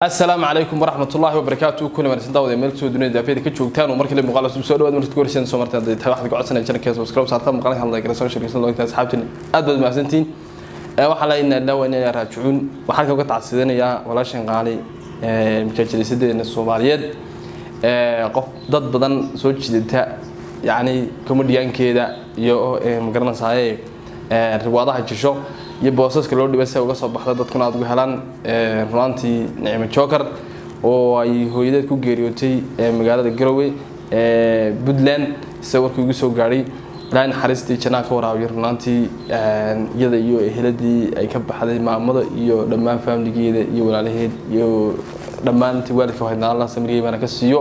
asalaamu calaykum waraxmat ullahi wabarakaatu kuna wanaagsan daawada meel kasoo dunida daafiyada ka joogtaan oo markale muuqaal cusub soo dhawaad markaad gorseen soo martaan hadday tahay waxaad gocodsanayn channelkeeda subscribe saarta muuqaalka hadlaya kala soo shirkaysan loo intaa asxaabtiin aad baad mahadsantihiin waxaa la inaa dhaawa inay raajicuun waxaan kaga tacsidinayaa walaashan qaali majaajilisadeena soomaaliyeed qof dad badan soo jiidata yacni komediyaankeeda iyo magaranaysaye riwaadaha jisho iyo boosaska loo dhibay si ay uga soo baxda dadkuna aad uga helaan runaantii nicmo joker oo ay hooyadeed ku geeriyootay magaalada garowe puntland sida warkii ugu soo gaadhay ilaahay naxariistii jannaa ka waraabiyo runaantii iyada iyo eheladii ay ka baxday maamada iyo dhammaan faamiligeeda iyo walaalaheed iyo dhammaantii waalidka wahaydna allah samiriyey baana ka siiyo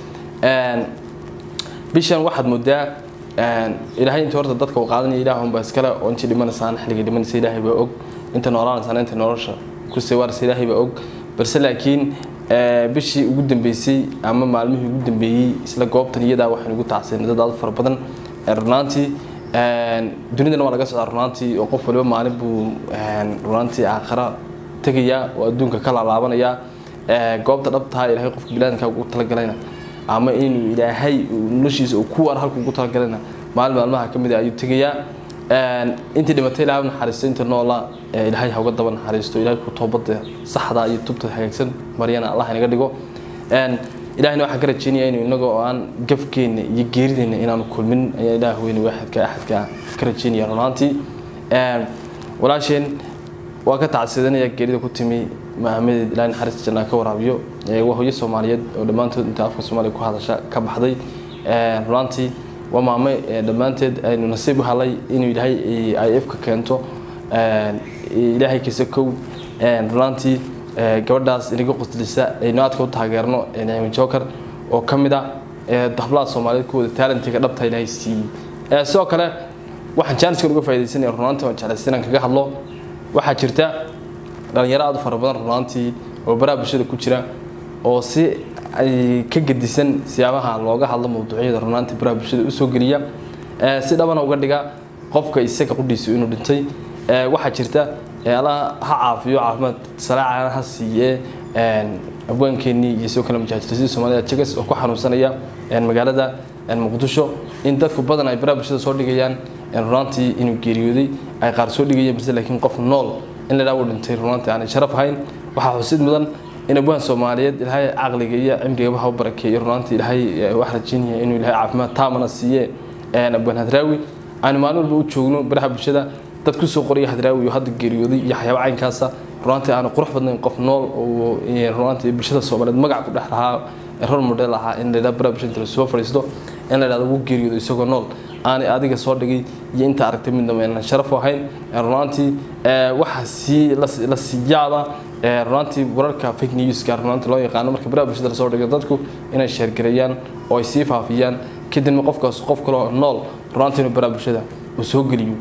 bishan waxaad moodaa ilaahay inta horta dadka uu qaadanaya ilaah unbaa iskale oo intii dhimanaysaan xilligii dhimanaysa ilaahay baa og inta noolaanaysaan inta nolosha ku sewaaraysa ilaahay baa og balse laakiin bishii ugu dambeysay ama maalmihii ugu dambeeyey isla goobtan iyadaa waxaynu ugu tacsiinay dad aad fara badan runaantii dunidana waa laga socdaa runaantii oo qof waliba maalin buu runaantii aakhira tegayaa oo adduunka ka laalaabanaya goobta dhabtaha ilaahay qofka bilaadanka ugu talagalayna ama inuu ilaahay noloshiisa uu ku waar halku ugu talagalayna maalin maalmaha ka mid a ayuu tegayaa intii dhimatay ilaahay naxariisto inta noola ilaahay ha uga daba naxariisto ilaahay ku toobada saxda iyo tubta hagaagsan maryana allah inaga dhigo ilahayna waxaan ka rajeynaya inuu inaga oo aan gafkeenna iyo geerideenna inaanu kulmin ayaa ilaah weyne waaxidka axadka ka rajeynaya runaantii walaasheen waa ka tacsidanaya geerida ku timi maamadeed ilaahay naxariista jannaa ka waraabiyo waa hooyo soomaaliyeed oo dhammaantood inta afka soomaaliya ku hadasha ka baxday runaantii waa maame dhammaanteed aynu nasiib u helay inuu ilaahay ay ifka keento ilaahay kisa kow runaantii gabadhaas inaga qoslisa aynu aadka u taageerno nicmo joker oo ka mid a dablaha soomaaliyeed kuwooda taalentiga dhabta ilaahay siiyey sidoo kale waxaan jaaniskan uga faa'idaysanaya runaantii waan jeclaysta inaan kaga hadlo waxaa jirta dhalinyaro aad u fara badan runaantii oo baraha bulshada ku jira oo si ay ka gedisan siyaabaha looga hadlo mawduucyada runaantii baraha bulshada usoo geliya si dhabana uga dhiga qofka isaga qudhiisa inuu dhintay waxaa jirta alla ha caafiyo caafimaad salaaca ha siiye abwaankeenii iyo sidoo kale majaajirsadii soomaalida jegas oo ku xanuunsanaya magaalada muqdisho in dadku badan ay baraha bulshada soo dhigayaan runaantii inuu geeriyooday ay qaar soo dhigayeen balse laakiin qof nool in la dhaawo dhintay runaantii aanay sharaf ahayn waxaa xusid mudan in abwaan soomaaliyeed ilaahay caqliga iyo cimrigaba ha u barakeeyo runaantii ilaahay wax rajeynaya inuu ilaahay caafimaad taamana siiye abwaan hadraawi aanu maalin walba u joogno baraha bulshada dad kusoo qoraya hadraawi oo hadda geeriyooday iyo waxyaaba caynkaasa runaantii aanu qurux badnayn qof nool oo runaantii bulshada soomaaliyeed magac ku dhex lahaa rol model ahaa in la yidhaha baraha bulshada la soo fadhiisto in la yidhahdo ugu geeriyoodo isagoo nool aanay adiga soo dhigay iyo inta aragtay midnaba inaan sharaf u ahayn runaantii waxaa sii la siiyaaba runaantii wararka fake newska runaantii loo yaqaano marka baraha bulshada lasoo dhigo dadku inay sheergareeyaan oo ay sii faafiyaan kadibna qofkaas qof kaloo nool runaantii inuu baraha bulshada uu soo geliyo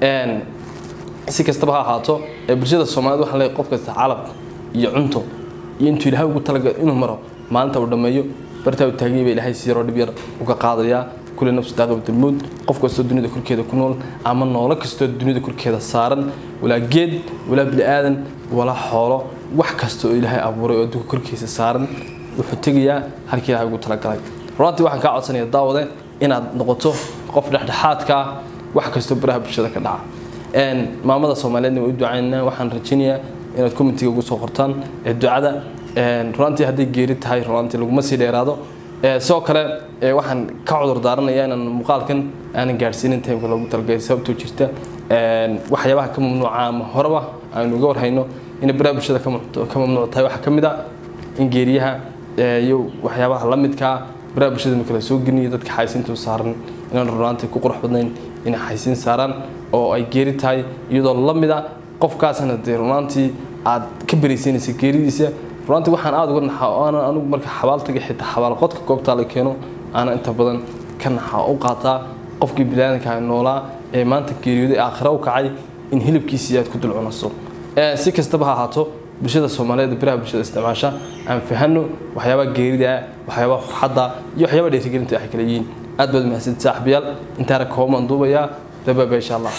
si kastaba ha ahaato bulshada soomaaliyed waxaa leeyahay qof kasta calab iyo cunto iyo intuu ilaahay ugu talagal inuu maro maalinta uu dhammeeyo bartaa uu taagiyay baa ilaahay siiroo dhib yar uga qaadayaa kule nafsi daaqabatulmuud qof kastoo dunida korkeeda ku nool ama noolo kastoo dunida korkeeda saaran walaa geed walaa bini-aadan walaa xoolo wax kasta oo ilaahay abuuray oo adduunka korkiisa saaran wuxuu tegayaa halkii ilaahay ugu talagalay runantii waxaan kaa codsanaya daawade inaad noqoto qof dhexdhexaadka ah wax kastoo baraha bulshada ka dhaca maamada soomaaliyeedna waa u ducaynaa waxaan rajaynayaa inaad commentiga ugu soo qortaan ducada runantii hadday geeri tahay runantii laguma sii dheeraado sidoo kale waxaan ka cudur daaranayaa inaan muuqaalkan aanan gaadhsiinin timeka loogu talagalay sababtoo jirta waxyaabaha ka mamnuuca ama horeba aynu uga warhayno inay baraha bulshada ka mamnuuc tahay waxaa ka mid a in geeriyaha iyo waxyaabaha la midkaa baraha bulshada marka la soo gelinayo dadka xaysiintu saaran inaan runaantii ku qurux badnayn inay xaysiin saaraan oo ay geeri tahay iyadoo la mid a qofkaasna dee runaantii aad ka beraysiinaysa geeridiisa runantii waxaan aada uga naxaa oo aanan anigu marka xabaaltaga xitaa xabaalqodka goobtaa la keeno aanan inta badan ka naxaa u qaataa qofkii bilaadanka noolaa ee maanta geeriyooday aakhira u kacay in hilibkiisii aad ku dul cunaso si kastaba ha ahaato bulshada soomaaliyeed biraha bulshada isticmaasha aan fahano waxyaabaha geerida waxyaabaha farxadda iyo waxyaabaha dheerigelinta waxay kala yihiin aad baad mahadsanti saaxiibayaal intaana kooban duubayaa dabaaba insha allah